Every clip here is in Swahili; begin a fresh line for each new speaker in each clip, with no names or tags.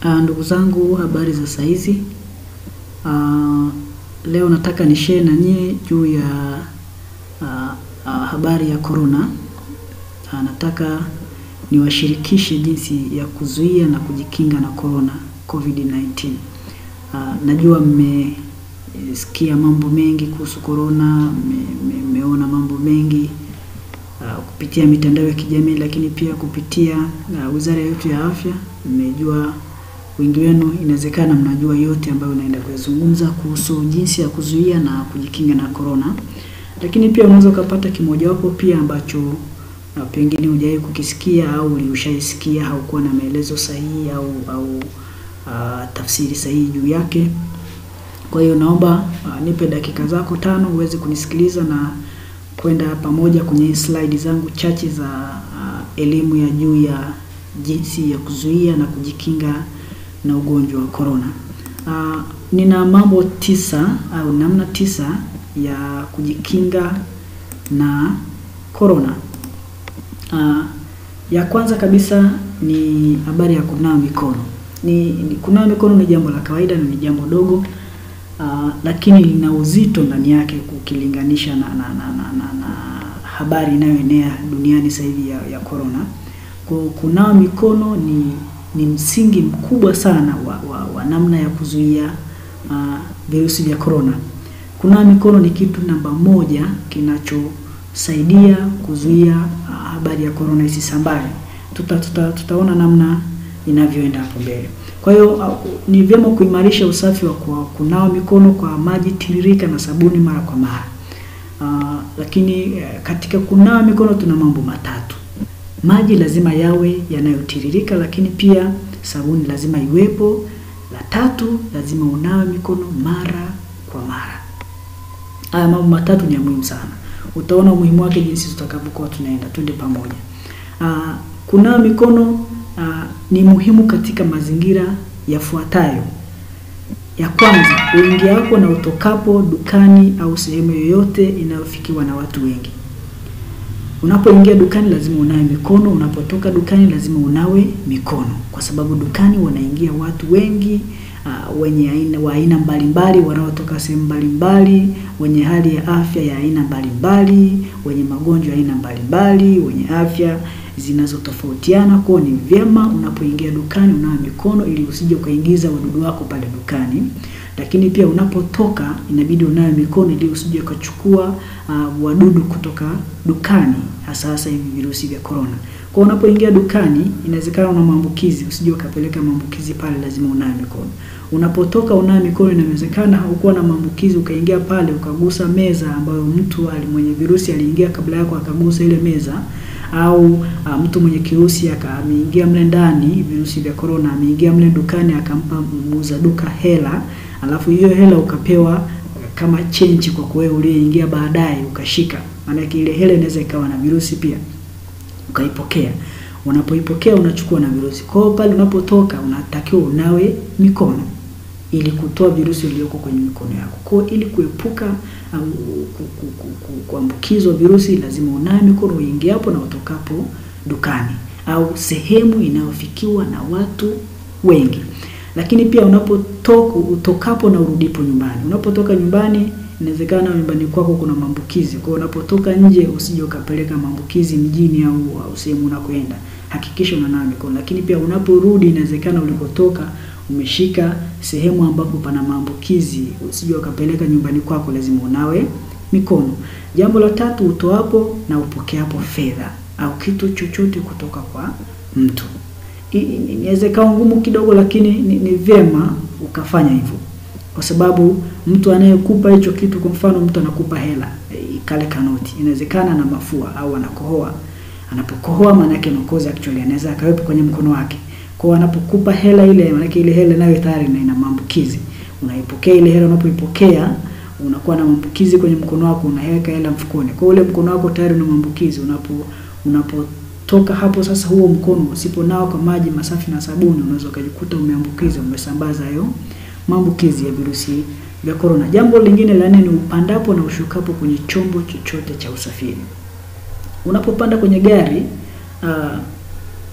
Uh, ndugu zangu, habari za saizi. Uh, leo nataka ni share na nyie juu ya uh, uh, habari ya corona. Uh, nataka niwashirikishe jinsi ya kuzuia na kujikinga na corona COVID-19. Uh, najua mmesikia mambo mengi kuhusu corona, mmeona mambo mengi uh, kupitia mitandao ya kijamii, lakini pia kupitia uh, wizara yetu ya afya. Mmejua wengi wenu inawezekana mnajua yote ambayo naenda kuyazungumza kuhusu jinsi ya kuzuia na kujikinga na corona, lakini pia unaweza ukapata kimojawapo pia ambacho uh, pengine hujawahi kukisikia au ulishaisikia au kuwa na maelezo sahihi au au uh, tafsiri sahihi juu yake. Kwa hiyo naomba uh, nipe dakika zako tano uweze kunisikiliza na kwenda pamoja kwenye slide zangu chache za uh, elimu ya juu ya jinsi ya kuzuia na kujikinga na ugonjwa wa corona. Uh, nina mambo tisa au namna tisa ya kujikinga na corona. Uh, ya kwanza kabisa ni habari ya kunawa mikono. Ni, ni kunawa mikono ni jambo la kawaida na ni jambo dogo uh, lakini lina uzito ndani yake ukilinganisha na, na, na, na, na, na habari inayoenea duniani sasa hivi ya, ya corona. Kwa kunawa mikono ni ni msingi mkubwa sana wa, wa, wa namna ya kuzuia uh, virusi vya corona. Kunawa mikono ni kitu namba moja kinachosaidia kuzuia uh, habari ya corona isisambae. Tuta, tuta, tutaona namna inavyoenda hapo mbele. Kwa hiyo uh, ni vyema kuimarisha usafi wa kunawa mikono kwa maji tiririka na sabuni mara kwa mara. Uh, lakini uh, katika kunawa mikono tuna mambo matatu. Maji lazima yawe yanayotiririka, lakini pia sabuni lazima iwepo. La tatu, lazima unawe mikono mara kwa mara. Haya mambo matatu ni ya muhimu sana, utaona umuhimu wake jinsi tutakavyokuwa tunaenda. Twende pamoja. Aa, kunawa mikono aa, ni muhimu katika mazingira yafuatayo. Ya kwanza, uingiapo na utokapo dukani au sehemu yoyote inayofikiwa na watu wengi. Unapoingia dukani lazima unawe mikono, unapotoka dukani lazima unawe mikono, kwa sababu dukani wanaingia watu wengi uh, wenye aina wa aina mbalimbali, wanaotoka sehemu mbalimbali, wenye hali ya afya ya aina mbalimbali, wenye magonjwa ya aina mbalimbali, wenye afya zinazotofautiana. Kwa ni vyema unapoingia dukani unawe mikono ili usije ukaingiza wadudu wako pale dukani lakini pia unapotoka inabidi unawe mikono ili usije ukachukua uh, wadudu kutoka dukani, hasa hasa hivi virusi vya corona. Kwa unapoingia dukani, inawezekana una maambukizi, usije ukapeleka maambukizi pale, lazima unawe mikono. Unapotoka unawe mikono, inawezekana haukuwa na maambukizi, ukaingia pale ukagusa meza ambayo mtu mwenye virusi aliingia kabla yako akagusa ile meza au uh, mtu mwenye kirusi ameingia mle ndani, virusi vya corona, ameingia mle dukani akampa muuza duka hela alafu hiyo hela ukapewa kama chenji kwa kuwe uliyeingia baadaye ukashika, maanake ile hela inaweza ikawa na virusi pia, ukaipokea. Unapoipokea unachukua na virusi. Kwa hiyo pale unapotoka unatakiwa unawe mikono ili kutoa virusi vilivyoko kwenye mikono yako. Kwa ili kuepuka um, kuambukizwa virusi, lazima unawe mikono uingiapo na utokapo dukani au sehemu inayofikiwa na watu wengi lakini pia unapotoka utokapo na urudipo nyumbani. Unapotoka nyumbani, inawezekana nyumbani kwako kuna maambukizi. Kwa hiyo unapotoka nje, usije ukapeleka maambukizi mjini au, au sehemu unakoenda. Hakikisha unanawa mikono. Lakini pia unaporudi, inawezekana ulikotoka umeshika sehemu ambapo pana maambukizi, usije ukapeleka nyumbani kwako, lazima unawe mikono. Jambo la tatu, utoapo na upokeapo fedha au kitu chochote kutoka kwa mtu inaweza ikawa ngumu kidogo, lakini ni, ni vyema ukafanya hivyo, kwa sababu mtu anayekupa hicho kitu, kwa mfano mtu anakupa hela kale kanoti, inawezekana na mafua au anakohoa. Anapokohoa maana yake makozi actually anaweza akawepo kwenye mkono wake. Kwa hiyo anapokupa hela ile, maana yake ile hela nayo tayari na ina maambukizi. Unaipokea ile hela, unapoipokea unakuwa na maambukizi kwenye mkono wako, unaweka hela mfukoni. Kwa hiyo ule mkono wako tayari una maambukizi. Unapo unapo toka hapo sasa, huo mkono usiponawa kwa maji masafi na sabuni, unaweza ukajikuta umeambukiza, umesambaza hayo maambukizi ya virusi vya corona. Jambo lingine la nne ni upandapo na ushukapo kwenye chombo chochote cha usafiri. Unapopanda kwenye gari uh,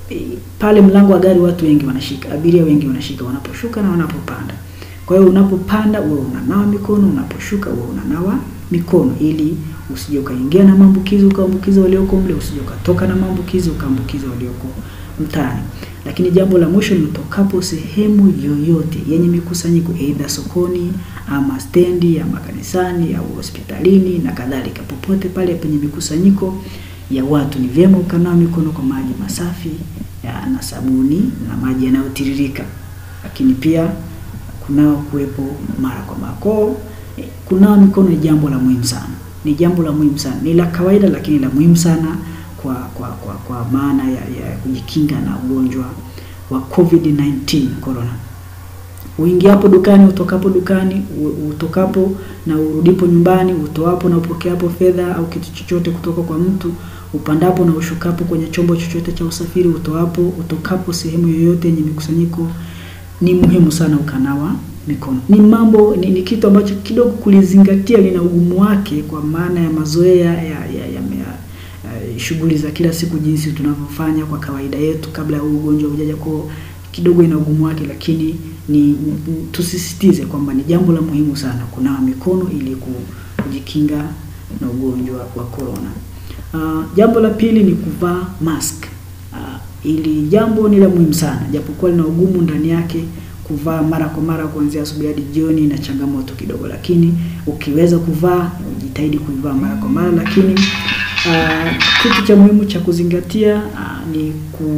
e, pale mlango wa gari watu wengi wanashika, abiria wengi wanashika wanaposhuka na wanapopanda. Kwa hiyo unapopanda uwe unanawa mikono, unaposhuka uwe unanawa mikono ili usije ukaingia na maambukizi ukaambukiza walioko mle, usije ukatoka na maambukizi ukaambukiza walioko mtaani. Lakini jambo la mwisho ni utokapo sehemu yoyote yenye mikusanyiko, aidha sokoni ama stendi ama kanisani au hospitalini na kadhalika, popote pale penye mikusanyiko ya watu, ni vyema ukanawa mikono kwa maji masafi ya, na sabuni na maji yanayotiririka, lakini pia kunao kuwepo mara kwa mara. Kwa kunawa mikono ni jambo la muhimu sana, ni jambo la muhimu sana, ni la kawaida lakini la muhimu sana kwa kwa kwa, kwa maana ya, ya kujikinga na ugonjwa wa COVID-19 corona. Uingiapo dukani, utokapo dukani, utokapo na urudipo nyumbani, utoapo na upokeapo fedha au kitu chochote kutoka kwa mtu, upandapo na ushukapo kwenye chombo chochote cha usafiri, utoapo, utokapo sehemu yoyote yenye mikusanyiko, ni muhimu sana ukanawa mikono. Ni mambo ni, ni kitu ambacho kidogo kulizingatia lina ugumu wake kwa maana ya mazoea ya, ya, ya, ya Uh, shughuli za kila siku jinsi tunavyofanya kwa kawaida yetu kabla ya ugonjwa hujaja, kwa kidogo ina ugumu wake, lakini ni, ni tusisitize kwamba ni jambo la muhimu sana kunawa mikono ili kujikinga na ugonjwa wa corona. Uh, jambo la pili ni kuvaa mask. Uh, ili jambo ni la muhimu sana japokuwa lina ugumu ndani yake kuvaa mara kwa mara kuanzia asubuhi hadi jioni na changamoto kidogo, lakini ukiweza kuvaa ujitahidi kuivaa mara kwa mara, lakini Uh, kitu cha muhimu cha kuzingatia uh, ni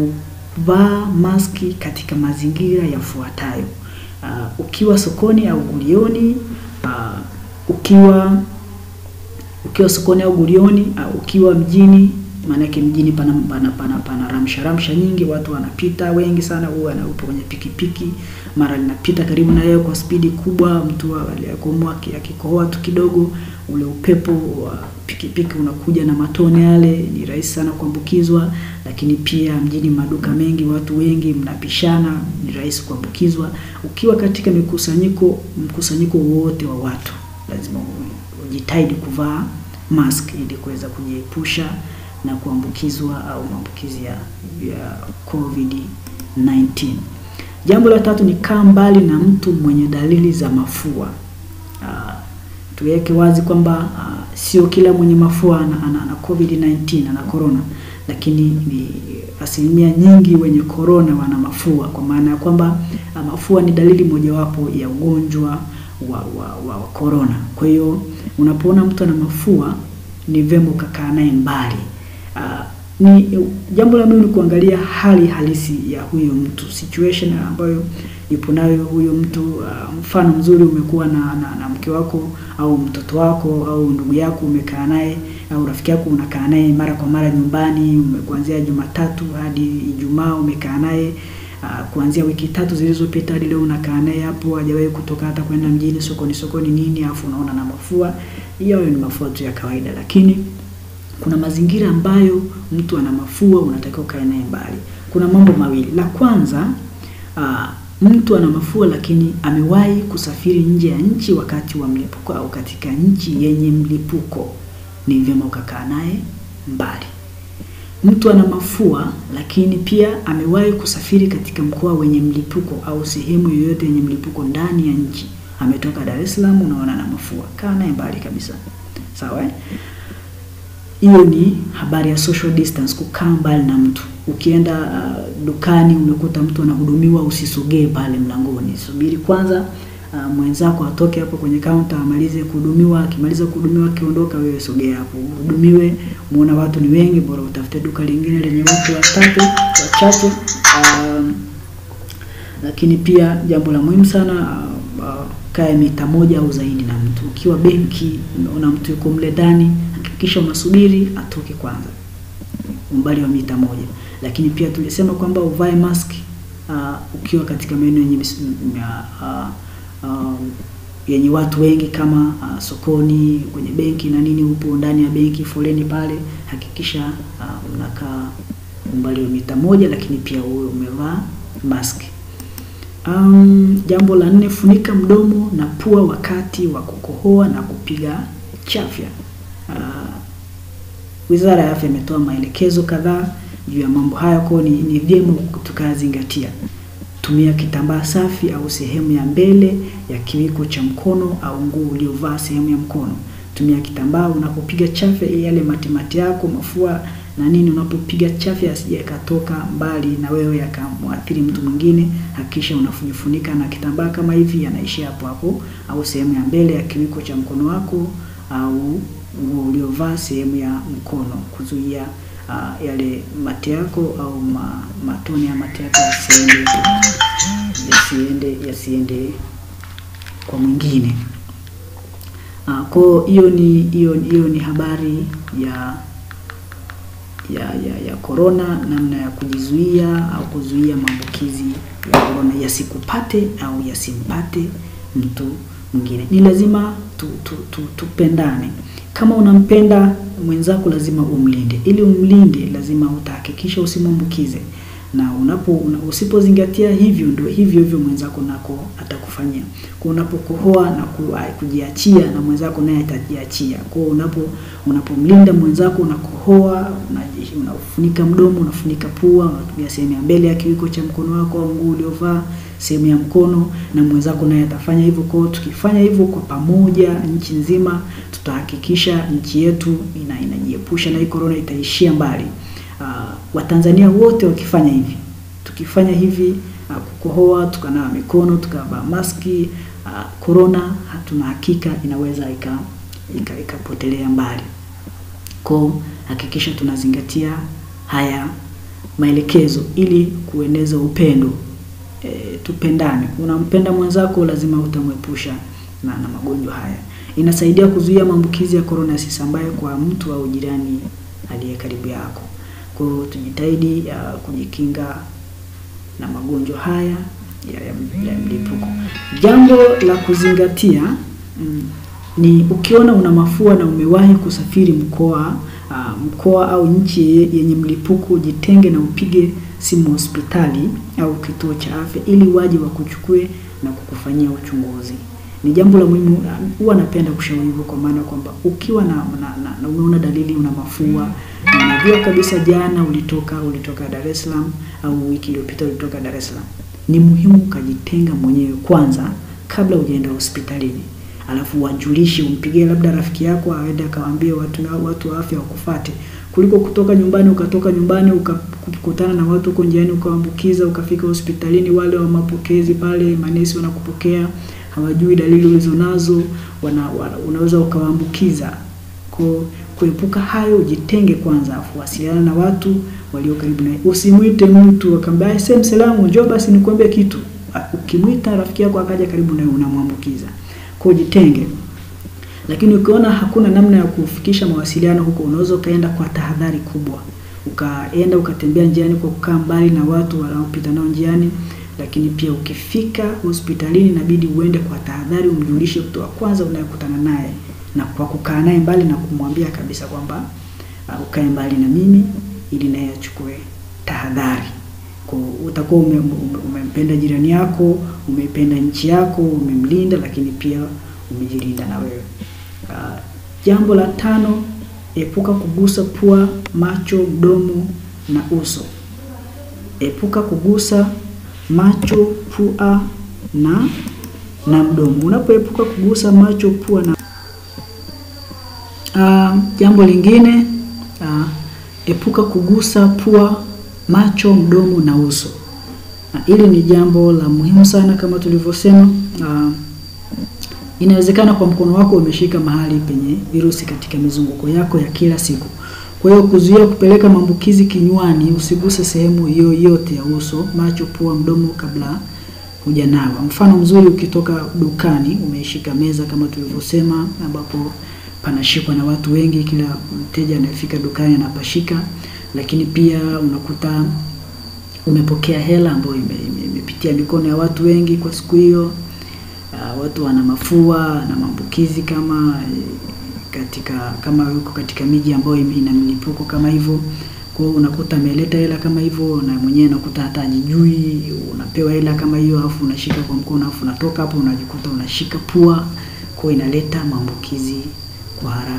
kuvaa maski katika mazingira yafuatayo: uh, ukiwa sokoni au gulioni, uh, ukiwa ukiwa sokoni au gulioni, uh, ukiwa mjini, maanake mjini pana pana pana, pana ramsha ramsha nyingi, watu wanapita wengi sana, huwa anaupo kwenye pikipiki, mara linapita karibu na yeye kwa spidi kubwa, mtu aliyekomoa akikohoa tu kidogo, ule upepo wa pikipiki unakuja na matone yale, ni rahisi sana kuambukizwa. Lakini pia mjini maduka mengi, watu wengi mnapishana, ni rahisi kuambukizwa. Ukiwa katika mikusanyiko, mkusanyiko wote wa watu, lazima ujitahidi kuvaa mask ili kuweza kujiepusha na kuambukizwa au maambukizi ya, ya COVID-19. Jambo la tatu ni kaa mbali na mtu mwenye dalili za mafua. Uh, tuweke wazi kwamba uh, sio kila mwenye mafua ana, ana, ana COVID-19 ana corona, lakini ni asilimia nyingi wenye corona wana mafua, kwa maana ya kwamba uh, mafua ni dalili mojawapo ya ugonjwa wa, wa, wa corona. Kwa hiyo unapoona mtu ana mafua ni vyema ukakaa naye mbali. Uh, ni jambo la muhimu ni kuangalia hali halisi ya huyo mtu, situation ambayo yupo nayo huyo mtu. Uh, mfano mzuri umekuwa na, na, na mke wako au mtoto wako au ndugu yako umekaa naye au rafiki yako unakaa naye mara kwa mara nyumbani, kuanzia Jumatatu hadi Ijumaa umekaa naye uh, kuanzia wiki tatu zilizopita hadi leo unakaa naye hapo, hajawahi kutoka hata kwenda mjini sokoni sokoni nini, afu unaona na mafua. Hiyo ni mafua tu ya kawaida, lakini kuna mazingira ambayo mtu ana mafua unatakiwa ukae naye mbali. Kuna mambo mawili. La kwanza, uh, mtu ana mafua lakini amewahi kusafiri nje ya nchi wakati wa mlipuko au katika nchi yenye mlipuko, ni vyema ukakaa naye mbali. Mtu ana mafua lakini pia amewahi kusafiri katika mkoa wenye mlipuko au sehemu yoyote yenye mlipuko ndani ya nchi, ametoka Dar es Salaam, unaona na mafua, kaa naye mbali kabisa. Sawa eh? Hiyo ni habari ya social distance, kukaa mbali na mtu. Ukienda uh, dukani umekuta mtu anahudumiwa, usisogee pale mlangoni, subiri kwanza uh, mwenzako atoke hapo kwenye kaunta amalize kuhudumiwa. Akimaliza kuhudumiwa, akiondoka, wewe sogea hapo uhudumiwe. Muona watu ni wengi, bora utafute duka lingine lenye watu watatu wachache. Uh, lakini pia jambo la muhimu sana uh, uh, kae mita moja au zaidi na mtu. Ukiwa benki unaona mtu yuko mle ndani kisha unasubiri atoke kwanza, umbali wa mita moja. Lakini pia tulisema kwamba uvae mask uh, ukiwa katika maeneo yenye uh, uh, yenye watu wengi kama uh, sokoni, kwenye benki na nini, upo ndani ya benki, foleni pale, hakikisha uh, unakaa umbali wa mita moja, lakini pia uwe umevaa mask. Um, jambo la nne, funika mdomo na pua wakati wa kukohoa na kupiga chafya. Uh, Wizara ya Afya imetoa maelekezo kadhaa juu ya mambo haya, kwa ni, ni vyema tukayazingatia. Tumia kitambaa safi au sehemu ya mbele ya kiwiko cha mkono au nguo uliovaa sehemu ya mkono. Tumia kitambaa unapopiga chafya, yale matimati yako mafua na nini, unapopiga chafya yasije yakatoka mbali na wewe yakamwathiri mtu mwingine. Hakikisha unafunika na kitambaa kama hivi, yanaishia hapo hapo, au sehemu ya mbele ya kiwiko cha mkono wako au nguo uliovaa sehemu ya mkono, kuzuia uh, yale mate yako au ma, matone ya mate yako yasiende yasiende yasiende kwa mwingine. Uh, kwa hiyo ni hiyo hiyo ni habari ya ya ya ya korona, namna ya kujizuia au kuzuia maambukizi ya korona yasikupate au yasimpate mtu mwingine. Ni lazima tu, tu, tu, tupendane. Kama unampenda mwenzako lazima umlinde. Ili umlinde, lazima utahakikisha usimwambukize, na unapo una, usipozingatia hivyo, ndio hivyo hivyo mwenzako nako atakufanyia. Kwa unapokohoa na ku, kujiachia na mwenzako naye atajiachia. Kwa unapo unapomlinda mwenzako, unakohoa, unafunika mdomo, unafunika pua, unatumia sehemu ya mbele ya kiwiko cha mkono wako au nguo uliovaa sehemu ya mkono, na mwenzako naye atafanya hivyo. Kwa tukifanya hivyo kwa pamoja, nchi nzima, tutahakikisha nchi yetu ina inajiepusha na hii corona, itaishia mbali. Uh, Watanzania wote wakifanya hivi, tukifanya hivi uh, kukohoa, tukanawa mikono, tukavaa maski uh, corona hatuna hakika inaweza ika ikapotelea ika mbali. Kwa hakikisha tunazingatia haya maelekezo ili kueneza upendo. E, tupendane. Unampenda mwenzako, lazima utamwepusha na, na magonjwa haya. Inasaidia kuzuia maambukizi ya korona yasisambae kwa mtu au jirani aliye karibu yako. Kwa hiyo tujitahidi ya kujikinga na magonjwa haya ya, ya, ya mlipuko. Jambo la kuzingatia mm, ni ukiona una mafua na umewahi kusafiri mkoa uh, mkoa au nchi yenye mlipuko, jitenge na upige simu hospitali au kituo cha afya ili waje wakuchukue na kukufanyia uchunguzi. Ni jambo la muhimu, huwa napenda kushauri hivyo, kwa maana kwamba ukiwa na, na, na, na unaona dalili una mafua na unajua kabisa jana ulitoka ulitoka Dar es Salaam au wiki iliyopita ulitoka Dar es Salaam, ni muhimu ukajitenga mwenyewe kwanza kabla hujaenda hospitalini, alafu wajulishe, umpigie labda rafiki yako aende akawaambie watu na watu wa afya wakufate kuliko kutoka nyumbani ukatoka nyumbani ukakutana na watu huko njiani ukaambukiza, ukafika hospitalini, wale wa mapokezi pale manesi wanakupokea hawajui dalili ulizonazo, wana, wana, unaweza ukawaambukiza. Kwa kuepuka hayo, jitenge kwanza, afu wasiliana na watu walio karibu naye. Usimwite mtu akamwambia sema salamu, njoo basi nikwambie kitu. Ukimwita rafiki yako akaja karibu naye, unamwambukiza. Kwa jitenge. Lakini ukiona hakuna namna ya kufikisha mawasiliano huko, unaweza ukaenda kwa tahadhari kubwa, ukaenda ukatembea njiani kwa kukaa mbali na watu wanaopita nao njiani. Lakini pia ukifika hospitalini, inabidi uende kwa tahadhari, umjulishe mtu wa kwanza unayekutana naye, na kwa kukaa naye mbali na kumwambia kabisa kwamba uh, ukae mbali na mimi, ili naye achukue tahadhari. Kwa utakuwa ume, ume, umempenda jirani yako, umeipenda nchi yako, umemlinda, lakini pia umejilinda na wewe. Uh, jambo la tano, epuka kugusa pua, macho, mdomo na uso. Epuka kugusa macho, pua na na mdomo. Unapoepuka kugusa macho, pua na uh, jambo lingine uh, epuka kugusa pua, macho, mdomo na uso. Hili uh, ni jambo la muhimu sana kama tulivyosema. Uh, inawezekana kwa mkono wako umeshika mahali penye virusi katika mizunguko yako ya kila siku. Kwa hiyo kuzuia kupeleka maambukizi kinywani, usiguse sehemu yoyote ya uso, macho, pua, mdomo kabla hujanawa. Mfano mzuri, ukitoka dukani umeishika meza kama tulivyosema, ambapo panashikwa na watu wengi, kila mteja anayefika dukani anapashika. Lakini pia unakuta umepokea hela ambayo imepitia mikono ya watu wengi kwa siku hiyo. Uh, watu wana mafua na maambukizi kama katika kama yuko katika miji ambayo ina milipuko kama hivyo. Kwa hiyo unakuta ameleta hela kama hivyo, na mwenyewe unakuta hata ajijui, unapewa hela kama hiyo, alafu unashika kwa mkono, alafu unatoka hapo unajikuta unashika pua, kwa inaleta maambukizi kwa haraka.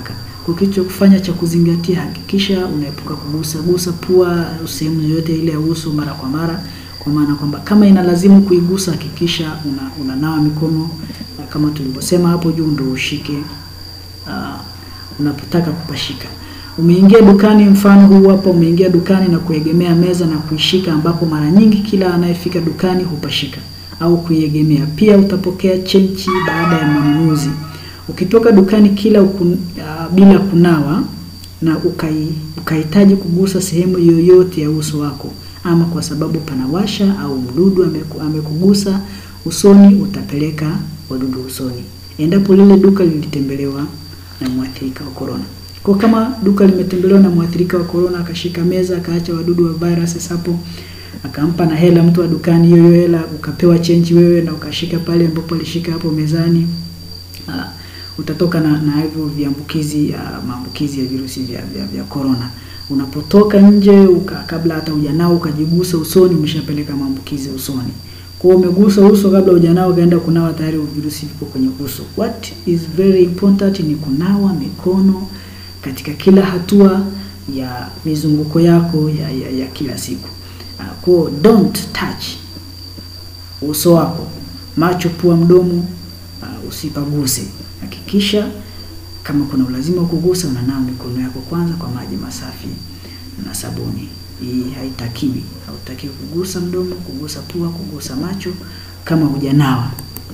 Kwa kitu cha kufanya cha kuzingatia, hakikisha unaepuka kugusa gusa pua sehemu yoyote ile ya uso mara kwa mara, kwa maana kwamba kama inalazimu kuigusa, hakikisha una, unanawa mikono na kama tulivyosema hapo juu, ndio ushike uh, unapotaka kupashika. Umeingia dukani, mfano huu hapa, umeingia dukani na kuegemea meza na kuishika, ambapo mara nyingi kila anayefika dukani hupashika au kuiegemea. Pia utapokea chenchi baada ya manunuzi. Ukitoka dukani kila ukun, uh, bila kunawa na ukai, ukahitaji kugusa sehemu yoyote ya uso wako, ama kwa sababu panawasha au mdudu ameku, amekugusa usoni, utapeleka wadudu usoni, endapo lile duka lilitembelewa na mwathirika wa corona. Kwa kama duka limetembelewa na mwathirika wa corona, akashika meza akaacha wadudu wa virus hapo, akampa na hela mtu wa dukani, hiyo hiyo hela ukapewa chenji wewe na ukashika pale ambapo alishika hapo mezani, uh, utatoka na, na hivyo viambukizi uh, maambukizi ya virusi vya, vya, vya corona. Unapotoka nje uka, kabla hata hujanao ukajigusa usoni, umeshapeleka maambukizi usoni. Kwa umegusa uso kabla hujanao ukaenda kunawa, tayari virusi vipo kwenye uso. What is very important ni kunawa mikono katika kila hatua ya mizunguko yako ya, ya, ya kila siku. Uh, kwa don't touch uso wako, macho, pua, mdomo uh, usipaguse. Hakikisha kama kuna ulazima wa kugusa, unanawa mikono yako kwanza kwa maji masafi na sabuni. Hii haitakiwi, hautakiwi kugusa mdomo, kugusa pua, kugusa macho kama hujanawa.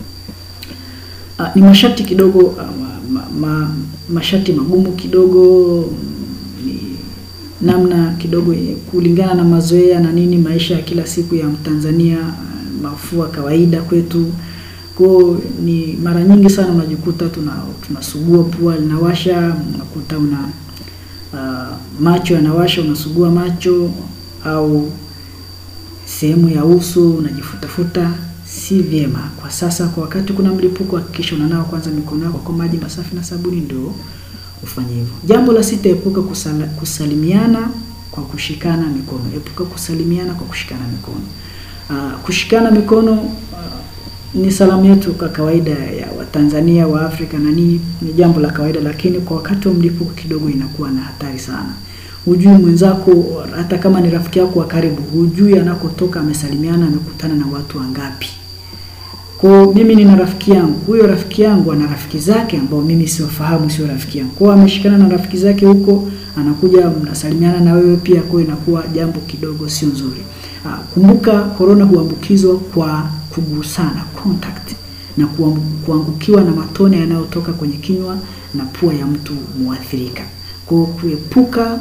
Uh, ni masharti kidogo uh, ma, ma, masharti magumu kidogo, ni namna kidogo kulingana na mazoea na nini, maisha ya kila siku ya Mtanzania, uh, mafua kawaida kwetu kwa ni mara nyingi sana unajikuta tuna tunasugua pua linawasha, unakuta una uh, macho yanawasha, unasugua macho au sehemu ya uso unajifutafuta, si vyema kwa sasa. Kwa wakati kuna mlipuko, hakikisha unanawa kwanza mikono yako kwa maji masafi na sabuni, ndio ufanye hivyo. Jambo la sita, epuka kusala, kusalimiana kwa kushikana mikono. Epuka kusalimiana kwa kushikana mikono. Uh, kushikana mikono uh, ni salamu yetu kwa kawaida ya Watanzania wa Afrika na nini, ni jambo la kawaida, lakini kwa wakati wa mlipuko kidogo inakuwa na hatari sana. Hujui mwenzako, hata kama ni rafiki yako wa karibu, hujui anakotoka amesalimiana, amekutana na watu wangapi. Kwa mimi nina rafiki yangu, huyo rafiki yangu ana rafiki zake ambao mimi siwafahamu, sio rafiki yangu. Kwa ameshikana na rafiki zake huko, anakuja mnasalimiana na wewe pia, kwa inakuwa jambo kidogo sio nzuri. Ah, kumbuka corona huambukizwa kwa kugusana contact, na kuangukiwa na matone yanayotoka kwenye kinywa na pua ya mtu muathirika. Kwa kuepuka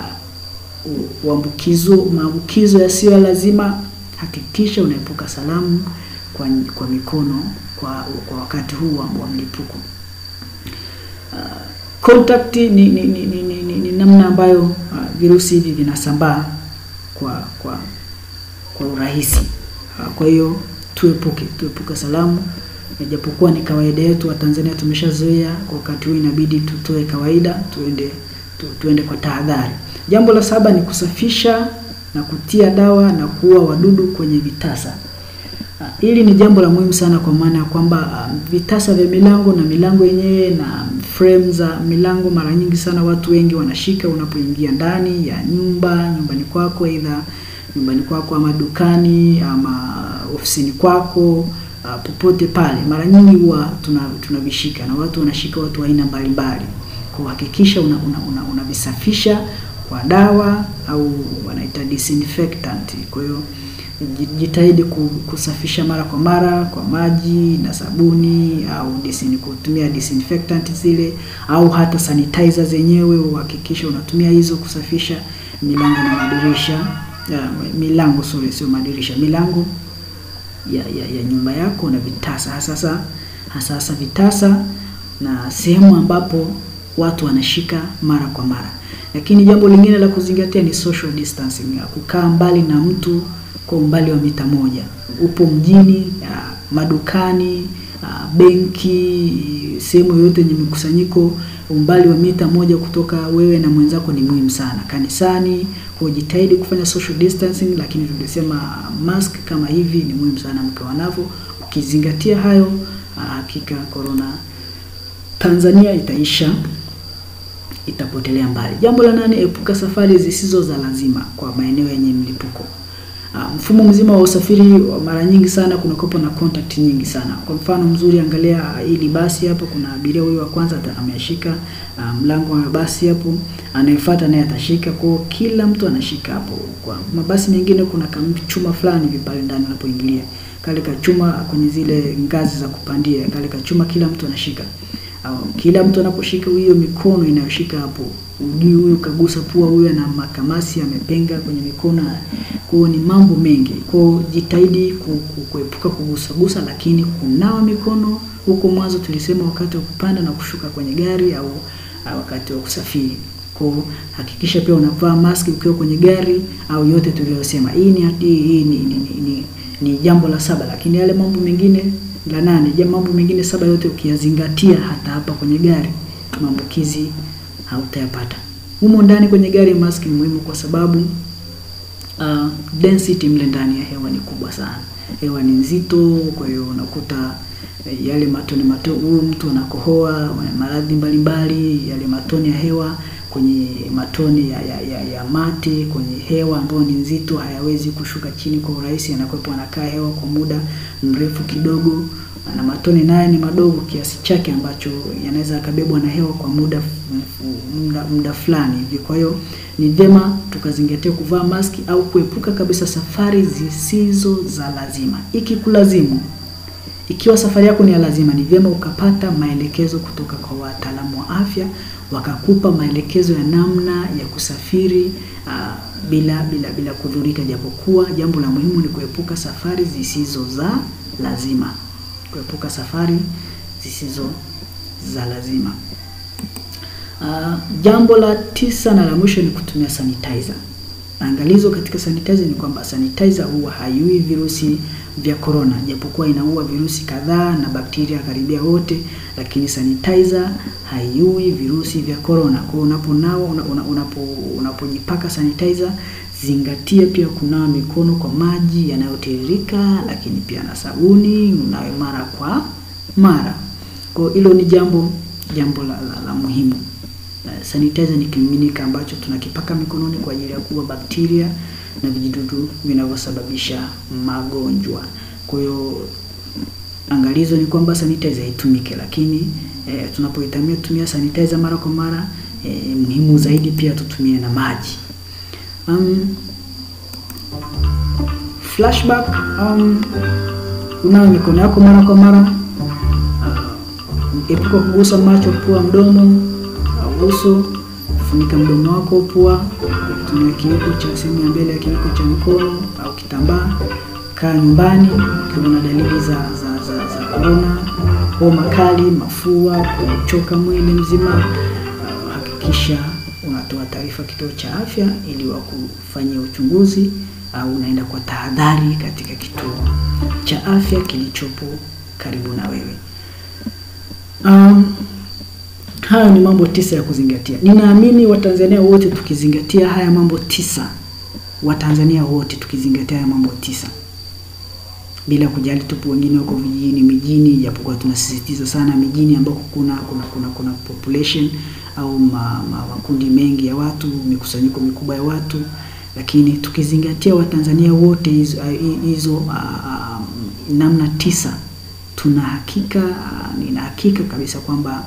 uh, uambukizo maambukizo yasiyo lazima, hakikisha unaepuka salamu kwa, kwa mikono kwa, kwa wakati huu wa, wa mlipuko. Uh, contact ni, ni, ni, ni, ni, ni, ni namna ambayo uh, virusi hivi vinasambaa kwa kwa kwa urahisi. Uh, kwa hiyo tuepuke tuepuke salamu, ijapokuwa ni kawaida yetu wa Tanzania tumeshazoea. Kwa wakati huu inabidi tutoe kawaida, tuende tu, tuende kwa tahadhari. Jambo la saba ni kusafisha na kutia dawa na kuua wadudu kwenye vitasa. Hili ni jambo la muhimu sana, kwa maana ya kwamba uh, vitasa vya milango na milango yenyewe na frame za milango, mara nyingi sana watu wengi wanashika unapoingia ndani ya nyumba, nyumbani kwako, aidha nyumbani kwako ama dukani ama ofisini kwako, uh, popote pale, mara nyingi huwa tunavishika tuna na watu wanashika, watu wa aina mbalimbali. Kwa hakikisha unavisafisha una, una kwa dawa au wanaita disinfectant. Kwa hiyo jitahidi kusafisha mara kwa mara kwa maji na sabuni au disin, kutumia disinfectant zile au hata sanitizer zenyewe, uhakikisha unatumia hizo kusafisha milango na madirisha ya, milango sorry, sio madirisha, milango ya, ya, ya nyumba yako na vitasa, hasa hasa vitasa na sehemu ambapo watu wanashika mara kwa mara. Lakini jambo lingine la kuzingatia ni social distancing, kukaa mbali na mtu kwa umbali wa mita moja. Upo mjini, ya, madukani, benki, sehemu yoyote yenye mikusanyiko, umbali wa mita moja kutoka wewe na mwenzako ni muhimu sana. Kanisani, kwa jitahidi kufanya social distancing, lakini tulisema mask kama hivi ni muhimu sana mkiwa navyo. Ukizingatia hayo, hakika corona Tanzania itaisha itapotelea mbali. Jambo la nane, epuka safari zisizo za lazima kwa maeneo yenye mlipuko. Uh, mfumo mzima wa usafiri mara nyingi sana kunakuwa na contact nyingi sana. Kwa mfano mzuri, angalia hili basi hapo, kuna abiria huyu wa kwanza ameshika uh, mlango wa basi hapo, anayefuata naye atashika. Kwa kila mtu anashika hapo. Kwa mabasi mengine kuna chuma fulani hivi pale ndani unapoingilia, kale kachuma kwenye zile ngazi za kupandia, kale kachuma kila mtu anashika au kila mtu anaposhika hiyo mikono inayoshika hapo, ujui huyu kagusa pua, huyu ana makamasi amepenga kwenye mikono. Kwa ni mambo mengi, kwa jitahidi kuepuka kugusa gusa, lakini kunawa mikono. Huko mwanzo tulisema wakati wa kupanda na kushuka kwenye gari au wakati wa kusafiri. Kwa hakikisha pia unavaa maski ukiwa kwenye gari au yote tuliyosema. Hii ni hii ni, ni, ni, ni jambo la saba, lakini yale mambo mengine la nane. Je, mambo mengine saba yote ukiyazingatia, hata hapa kwenye gari maambukizi hautayapata. Humo ndani kwenye gari maski ni muhimu kwa sababu uh, density mle ndani ya hewa ni kubwa sana, hewa ni nzito. Kwa hiyo unakuta yale matone matone, huyu mtu anakohoa maradhi mbalimbali, yale matone ya hewa kwenye matone ya, ya, ya, ya mate kwenye hewa ambayo ni nzito, hayawezi kushuka chini kwa urahisi, anakuwepo anakaa hewa kwa muda mrefu kidogo, na matone naye ni madogo kiasi chake ambacho yanaweza yakabebwa na hewa kwa muda muda, muda fulani hivi. Kwa hiyo ni vyema tukazingatia kuvaa maski au kuepuka kabisa safari zisizo za lazima. Ikikulazimu, ikiwa safari yako ni ya lazima, ni vyema ukapata maelekezo kutoka kwa wataalamu wa afya wakakupa maelekezo ya namna ya kusafiri uh, bila bila bila kudhurika, japokuwa jambo la muhimu ni kuepuka safari zisizo za lazima, kuepuka safari zisizo za lazima. Uh, jambo la tisa na la mwisho ni kutumia sanitizer. Angalizo katika sanitizer ni kwamba sanitizer huwa haiui virusi vya corona, japokuwa inaua virusi kadhaa na bakteria karibia wote, lakini sanitizer haiui virusi vya corona. Kwa hiyo unaponawa unapo unapojipaka sanitizer, zingatia pia kunawa mikono kwa maji yanayotiririka, lakini pia na sabuni, unawe mara kwa mara. Kwa hilo ni jambo jambo la, la, la muhimu. Sanitizer ni kimiminika ambacho tunakipaka mikononi kwa ajili ya kuua bakteria na vijidudu vinavyosababisha magonjwa. Kwa hiyo angalizo ni kwamba sanitizer itumike, lakini e, tunapoitumia tumia sanitizer mara kwa mara e, muhimu zaidi pia tutumie na maji. Um, flashback um, unawe mikono yako mara kwa mara uh, epuka kugusa macho, pua, mdomo au uso. Funika mdomo wako, pua tumia kiwiko cha sehemu ya mbele ya kiwiko cha mkono au kitambaa. Kaa nyumbani ukiwa na dalili za za za za corona, homa kali, mafua, kuchoka mwili mzima, uh, hakikisha unatoa taarifa kituo cha afya ili wakufanyia uchunguzi au uh, unaenda kwa tahadhari katika kituo cha afya kilichopo karibu na wewe. Um, hayo ni mambo tisa ya kuzingatia. Ninaamini Watanzania wote tukizingatia haya mambo tisa, Watanzania wote tukizingatia haya mambo tisa, bila kujali tupo wengine wako vijijini, mijini, japokuwa tunasisitiza sana mijini ambako kuna kuna kuna, kuna population au ma, ma, makundi mengi ya watu, mikusanyiko mikubwa ya watu, lakini tukizingatia Watanzania wote hizo hizo uh, uh, namna tisa, tuna hakika uh, nina hakika kabisa kwamba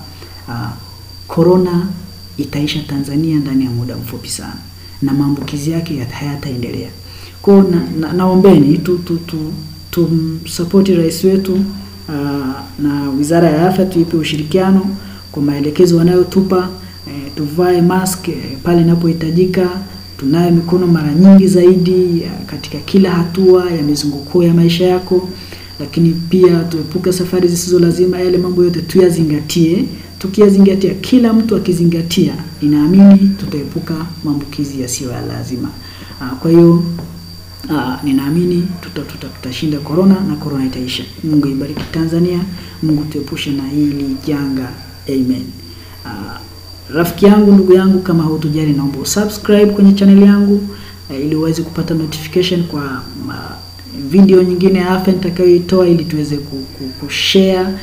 korona uh, itaisha Tanzania ndani ya muda mfupi sana na maambukizi yake hayataendelea. Kwa na, na, naombeni tu tu tu tumsapoti rais wetu uh, na Wizara ya Afya tuipe ushirikiano kwa maelekezo wanayotupa. Eh, tuvae mask eh, pale inapohitajika, tunaye mikono mara nyingi zaidi ya katika kila hatua ya mizunguko ya maisha yako, lakini pia tuepuke safari zisizo lazima. Yale mambo yote tuyazingatie. Tukiyazingatia, kila mtu akizingatia, ninaamini tutaepuka maambukizi yasiyo ya lazima. Uh, kwa hiyo uh, ninaamini tutashinda tuta, tuta corona na corona itaisha. Mungu ibariki Tanzania, Mungu tuepushe na hili janga, amen. Uh, rafiki yangu, ndugu yangu, kama hautujali, naomba usubscribe kwenye channel yangu uh, ili uweze kupata notification kwa uh, video nyingine ya afya nitakayoitoa ili tuweze kushare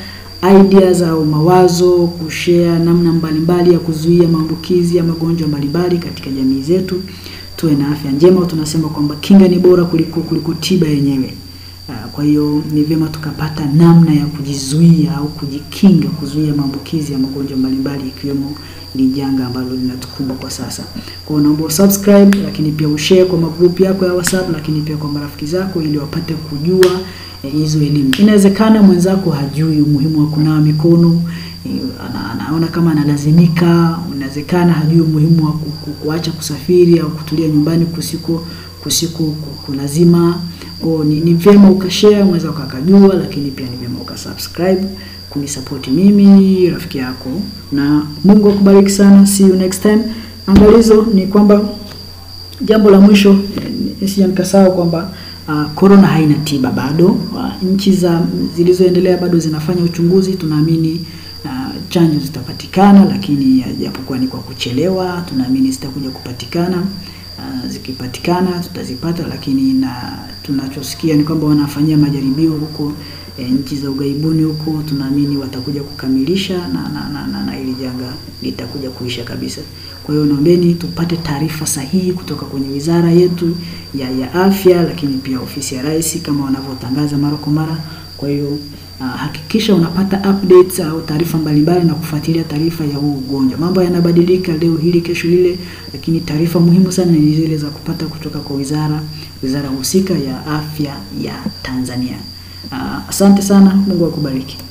ideas au mawazo, kushare namna mbalimbali ya kuzuia maambukizi ya magonjwa mbalimbali katika jamii zetu, tuwe na afya njema. Tunasema kwamba kinga ni bora kuliko kuliko tiba yenyewe. Uh, kwa hiyo ni vyema tukapata namna ya kujizuia au kujikinga, kuzuia maambukizi ya magonjwa mbalimbali ikiwemo ni janga ambalo linatukumba kwa sasa. Kwa hiyo naomba subscribe, lakini pia ushare kwa magrupu yako ya WhatsApp, lakini pia kwa marafiki zako ili wapate kujua hizo eh, elimu. Inawezekana mwenzako hajui umuhimu wa kunawa mikono eh, ana, anaona kama analazimika. Inawezekana hajui umuhimu wa ku, ku, kuacha kusafiri au kutulia nyumbani kusiko kusiko kulazima. Kwa ni, ni vyema ukashare, mweza ukakajua, lakini pia ni vyema ukasubscribe kunisapoti mimi rafiki yako, na Mungu akubariki sana. See you next time. Angalizo ni kwamba jambo la mwisho nisije nikasahau kwamba korona uh, haina tiba bado. Uh, nchi za zilizoendelea bado zinafanya uchunguzi. Tunaamini uh, chanjo zitapatikana, lakini japokuwa ni kwa kuchelewa, tunaamini zitakuja kupatikana. Uh, zikipatikana tutazipata, lakini na tunachosikia ni kwamba wanafanyia majaribio huko E, nchi za ughaibuni huko tunaamini watakuja kukamilisha na na, na, na, na hili janga litakuja kuisha kabisa. Kwa hiyo naombeni tupate taarifa sahihi kutoka kwenye wizara yetu ya, ya afya, lakini pia ofisi ya rais kama wanavyotangaza mara kwa mara. Kwa hiyo uh, hakikisha unapata updates au taarifa mbalimbali na kufuatilia taarifa ya huu ugonjwa. Mambo yanabadilika leo hili kesho lile, lakini taarifa muhimu sana ni zile za kupata kutoka kwa wizara wizara husika ya afya ya Tanzania. Uh, asante sana. Mungu akubariki.